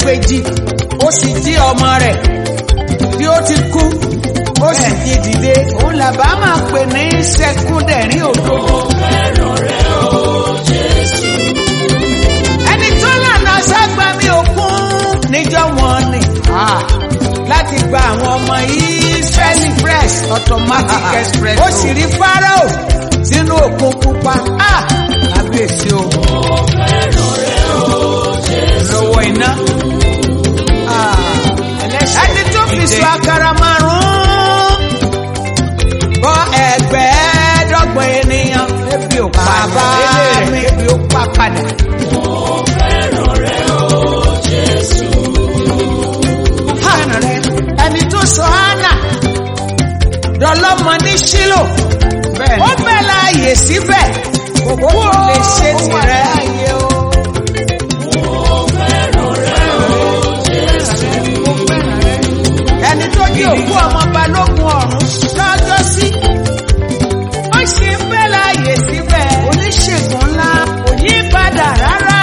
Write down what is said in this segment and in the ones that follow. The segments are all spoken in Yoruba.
ẹgbẹ̀jì ó sì jí ọmọ rẹ̀ bí ó ti kú ó sì jí dìde òun làbá máa pè ní sẹkúndẹ̀rín òdodo. ẹni tó lànà ságbá mi òkun níjọ́ wọn ni láti gba àwọn ọmọ Israeli fresh automatic express ó sì rí Pharaoh sínú òkun pupa kábíyèsí o lọ́wọ́ iná ẹni tó fi sọ àkàrà márùn-ún bọ́ ẹgbẹ̀ẹ́dọ́gbọ̀n ènìyàn ebi ò pa bá mi ebi ò pa padà. Hánà rẹ̀ ẹni tó sọ hánà dọlọ́mọ ní Ṣílò ó bẹ̀ láàyè síbẹ̀ kò lè ṣe tirẹ̀. ẹni tó jí òkú ọmọ balógun ọ̀run lọ́jọ́ sí. ó ṣe ń bẹ́ láàyè síbẹ̀ oníṣègùn ńlá kò yí padà rárá.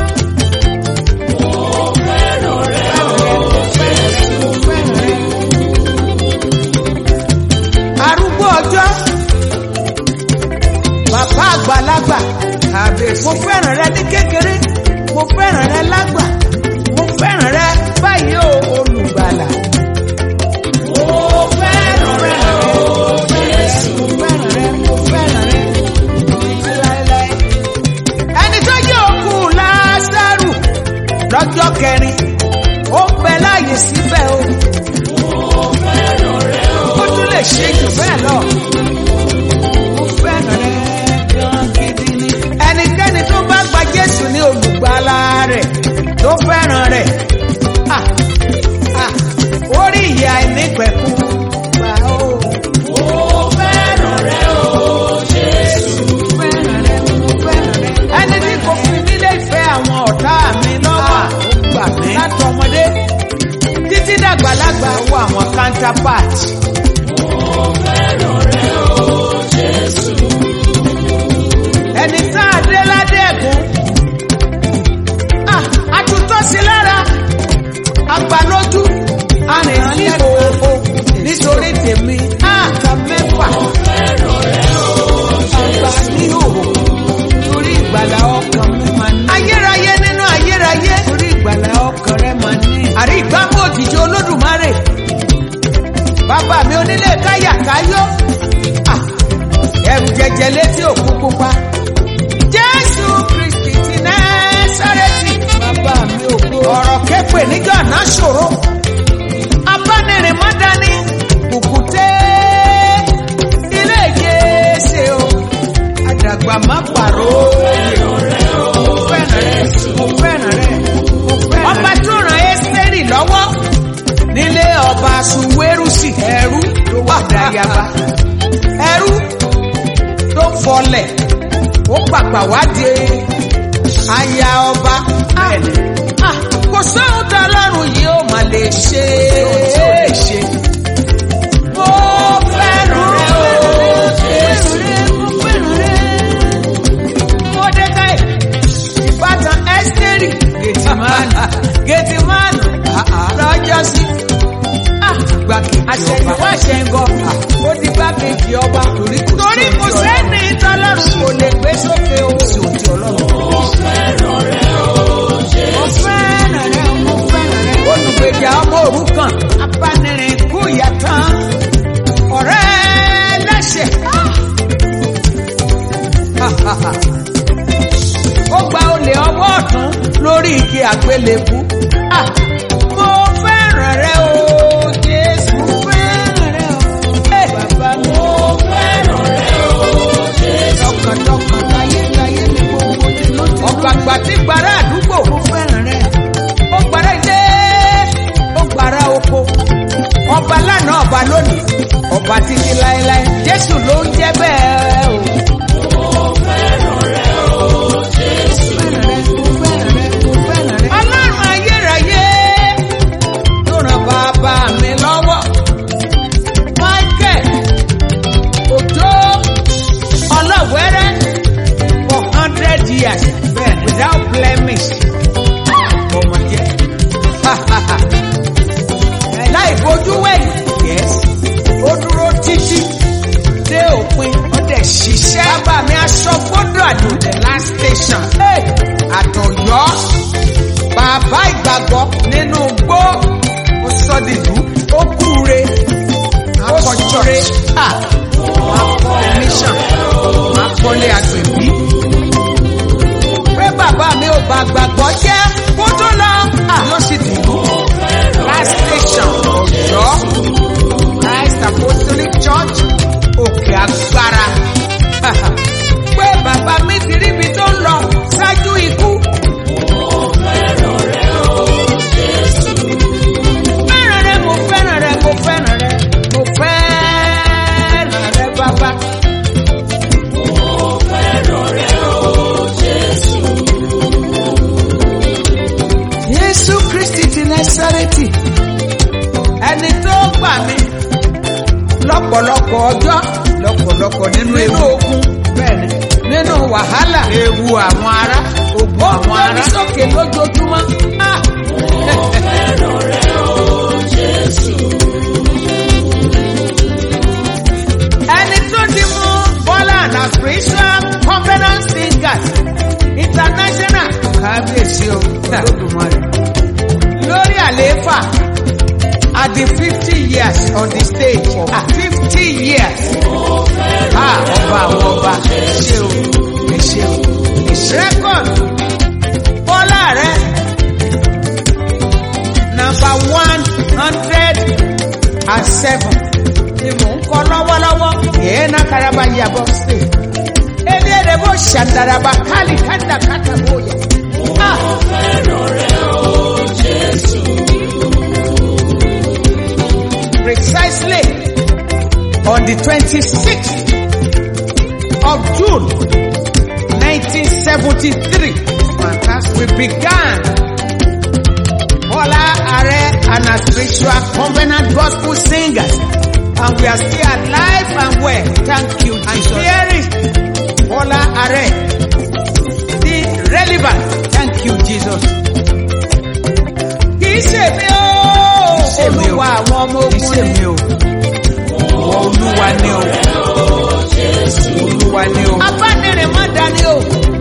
arúgbó ọjọ́ bàbá àgbàlagbà mo fẹ́ràn rẹ ní kékeré mo fẹ́ràn rẹ lágbà mo fẹ́ràn rẹ báyìí o olùgbàlà. ẹni tó jẹ́ òkú Lásárù lọ́jọ́ kẹrin ó ń bẹ láàyè síbẹ̀ o. ó tún lè ṣe jù bẹ́ẹ̀ lọ. mo fẹ́ràn rẹ gan gidi ni. ẹnikẹ́ni tó bá gba Jésù ní olùgbàlà rẹ̀ tó fẹ́ràn rẹ̀ ah, ah, orí ìyà ìnípẹ̀kun gbà ó. fẹ́ràn rẹ mo fẹ́ràn rẹ. ẹni tí kò fi nílé ìfẹ́ àwọn ọ̀tá mi lọ́wọ́ gbà mí. láti ọmọdé títí dàgbàlagbà wo àwọn counterpart. ẹni tá a dé ládé ẹ̀gún àtúntò sí lára agbalójú arìnrìn ní òòó nítorí tèmi àkà mẹ́fà àgbà ní òòó torí ìgbàlà ọkàn mi máa ní. ayérayé nínú ayérayé torí ìgbàlà ọkàn rẹ máa ní. àrí ìgbàmú òjijì olódùmarè bàbá mi onílé káyà káyó Ah, ẹrù jẹjẹ létí òkú pupa jésù kristi ti násárẹ́tì bàbá mi ògo ọ̀rọ̀ képe níjọ́ náà ṣòro abánirin má dání kùkùté ilé ìjẹsẹ o àdàgbà má pàrọ̀ mo fẹ́ràn rẹ mo fẹ́ràn rẹ mo fẹ́ràn rẹ. ọba tó ràn ẹ́sítẹ́rì lọ́wọ́ nílé ọba suwérùsì ẹrú tó wà dáyàbá ẹrú tó fọlẹ̀ ó pàpà wádìí aya ọba. Ah, kò sóhun tá lọ́rùn yìí ó mà lè ṣe. Mo fẹ́ràn rẹ o. Mo fẹ́ràn rẹ. Mọ́dékáì, ìbátan Ẹ́sítérì, Gètìmánì, Gètìmánì, lọ́jọ́ sí. Àṣẹ̀yìnwá ṣẹ̀ngọ̀, ó di gbákejì ọba. Torí kò sẹ́ni tọ́lọ́run kò lè gbé sókè o. Mo fẹ́ràn rẹ o, mo fẹ́ràn rẹ. Olùgbèjà ọmọ òrukàn, abánirin kú ìyàtàn, ọ̀rẹ́ ẹlẹ́ṣẹ̀. Ó gba olè ọwọ́ ọ̀tún lórí igi àgbélébú. Ah, Mo fẹ́ràn rẹ o, Jésù. Mo fẹ́ràn rẹ o. Bàbá mi. Mo fẹ́ràn rẹ o, Jésù. Tọkàntọkàn tayétayé ni gbogbo ti lójú. Ọ̀gbàgbà tí gbàrà àdúgbò. Mo fẹ́ràn rẹ. Ó gbàrà ilé, ó gbàrà oko. Ọba lánàá ọba lónìí, ọba títí láéláé. Jésù ló ń jẹ́ bẹ́ẹ̀ o. Ọlọ́run ayérayé tó ràn bàbá mi lọ́wọ́. Michael Òjó ọlọ́wẹ́rẹ́ for hundred years without blemish. Ọmọ jẹ́ bojú wẹ̀yìn. Yes. Ó dúró títí dé òpin. Ó dẹ̀ ṣiṣẹ́. Bàbá mi aṣọ gbọ́dọ̀ àdó the last station. Hey, Àtọ̀yọ́. Bàbá ìgbàgbọ́ nínú gbó. Ó sọ dìlú. Ó kúre. Ó kọjọ́re. Wọ́n á kọ́ mission. Wọ́n á kọ́lé agbègbè pé bàbá mi ò bá gbàgbọ́ jẹ́ kó tó lọ. yóò sì dìbò last station ọ̀yọ́ christ apostolic church òkè agbára. pé bàbá mi ti ríbi tó ń lọ ṣáájú ikú. fẹ́ràn rẹ mo fẹ́ràn rẹ mo fẹ́ràn rẹ mo fẹ́ràn rẹ bàbá. Jésù Kristi ti Násárẹ́tì ẹni tó gbà mí lọ́pọ̀lọpọ̀ ọjọ́ lọ́pọ̀lọpọ̀ nínú ewu ogun bẹ́ẹ̀ni nínú wàhálà ewu àwọn ará ogun àwọn ará ó sókè lójoojúmọ́. Ah! ẹni tó ti mú Bọ́lá na spiritual covenant singers international kábíyèsí o lódùmarè lórí àlééfà at the fifty years on the stage ah fifty years ah ọba àwọn ọba ẹ ṣé o ẹ ṣé o ẹ ṣé record Bọ́lá rẹ number one hundred and seven ni mò ń kọ lọ́wọ́lọ́wọ́ yẹn náà karaba yabọ̀ sí eléyèrè bó ṣàǹdàràbà kálí kátàkátà bóyá. Ah! Precisely on the twenty-sixth of June, nineteen seventy-three, we began Bola Are and our spiritual covenant gospel singers, and we are still alive and well. Thank you, Jesus. Here is Bola Are, still relevant. Thank you, Jesus. Kì í ṣe mi o. Olúwa àwọn ọmọ ogun ni. Kì í ṣe mi o. Olúwa ni o. Olúwa ni o. Abánirin má dání o.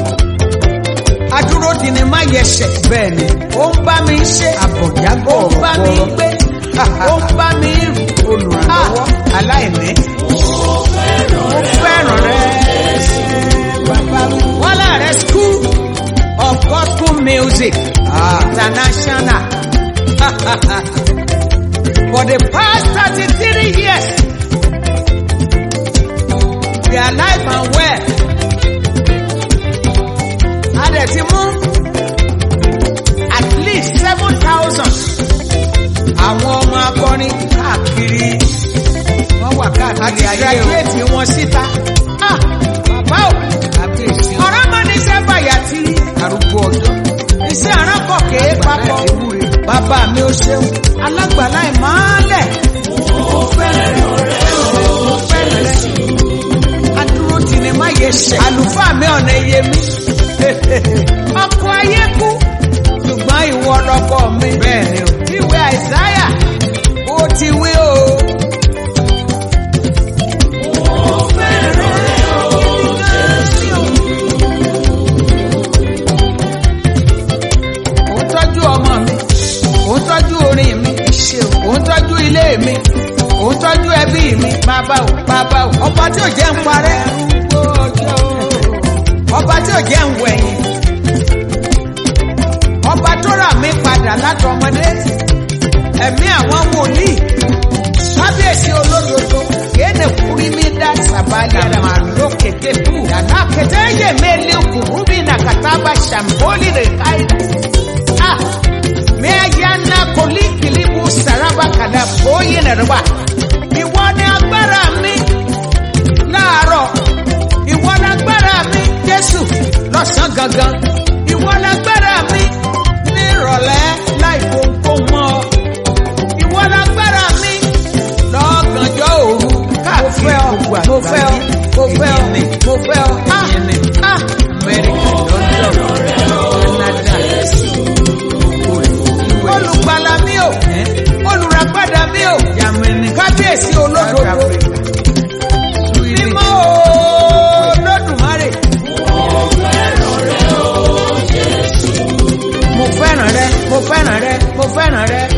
Adúró di ni má yẹsẹ̀. Bẹ́ẹ̀ni, ó ń bá mi ṣe. Àbọ̀jágbọ̀ Ó ń bá mi gbé. Ó ń bá mi rìn. Olùrànlọ́wọ́ aláìní. Mo fẹ́ràn rẹ. Bàbá mi. Wọ́n láàrẹ̀ school of gospel music international. For the past thirty-three years, we are alive and well. A dẹ̀ ti mú at least seven thousand àwọn ọmọ akọrin káàkiri wọ́n wà káàkiri ayé o. àti graduate wọn síta. Ah, bàbá o kábíyèsí. ọ̀rọ̀ máa ní iṣẹ́ bàyà tí arúgbó ọjọ́. iṣẹ́ aránkọ̀ kéé papọ̀. bàbá mi ò ṣeun alágbàlá ìmọ̀ọ́lẹ̀. mo fẹ́ràn rẹ̀ mo fẹ́ràn rẹ̀. adúró tì ní má yẹ ṣẹ̀. àlùfáà mi ọ̀nà iye mi. ọkọ̀ ayé kú ṣùgbọ́n ìwọ lọkọ mi. bẹ́ẹ̀ni o. ìwé àìsáyà ó ti wí o. Ó ń tọ́jú ọmọ mi, ó ń tọ́jú orin mi, ó ń tọ́jú ilé mi, ó ń tọ́jú ẹbí mi, bàbá o, bàbá o, ọba tí ò jẹ́ ń parẹ́, ọba tí ò jẹ́ ń wẹ̀yìn, ọba tó rà mí padà látọmọdé, ẹ̀mí àwọn wòlíì, kábíyèsí olódodo, kéde kúrí mi dá sàbálẹ̀ àmà lókè débù, yàrá kẹtẹ́ yẹ mẹ́lẹ́ kùrú bí nàkàtà ṣàmbólì rẹ̀ káyìí. Ah, me ayana koli kilibu saraba kada boye na raba. Ìwọ ni agbára mi láàárọ̀. Ìwọ ni agbára mi Jésù lọ́sàn gangan. Ìwọ ni agbára mi ní ìrọ̀lẹ́ láì kókó mọ́. Ìwọ ni agbára mi lọ́gànjọ́ òru káàkiri gbogbo àgbáyé. Mo fẹ́ ọ, mo fẹ́ ọ, mo fẹ́ ọ. Ah, ah, Amẹ́ríkà, London, Canada olùgbàlà mi o olùràpadà mi o rẹ